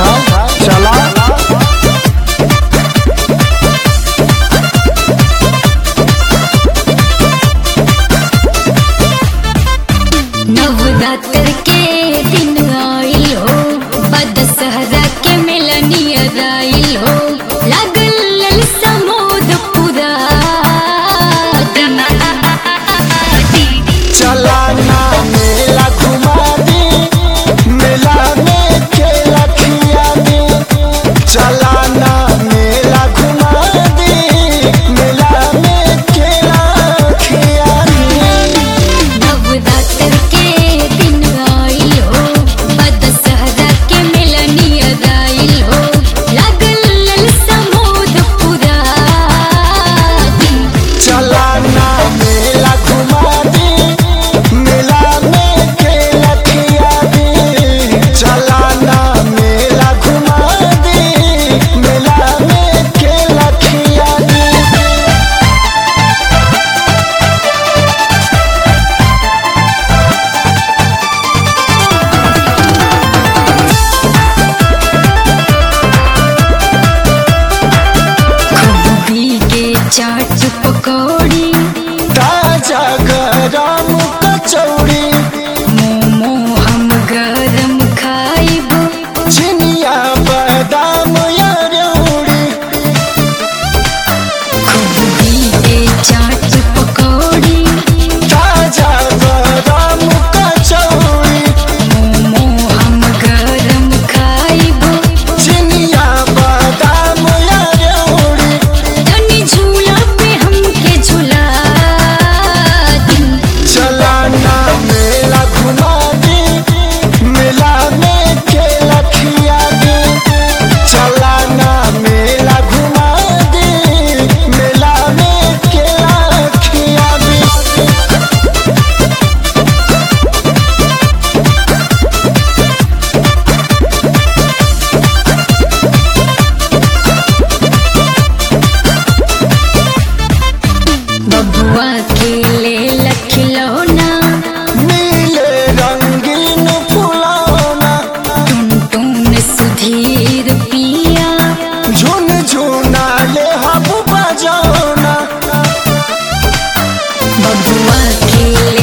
अच्छा चला नवरात्र के दिन आइल हो बदशहरा के मिलनियर आइल हो लागल ललसा मोद पुरा चला ना मेला घुमा दे मेला में खेला खिया दे चला ना मेला घुमा दे मेला में खेला खिया दे नवरात्र के दिन आइल हो बदशहरा के मिलनियर आइल हो लागल ललसा मोद पुरा चला ना मेला घुमा दे मेला में खेला खिया दे चला ना मेला घुमा दे मेला में खेला खिया दे गोभी के चाट पकौड़ी ताजा गरम कचौड़ी मोमो हम गरम खाइब चिनिया बादाम या रौड़ी गोभी के चाट पकौड़ी ताजा गरम कचौड़ी मोमो हम गरम खाइब चिनिया बादाम या रौड़ी तनी झूला पे हमके झूला दी चला ना मेला घुमा दे मेला में खेला खिया दे चला ना मेला घुमा दे मेला में खेला खिया दे बबुआ के ले लखिलौना नीले रंगीन फुलौना टुन सुधीर पिया झुन झुना ले हब बजौना बबुआ के ले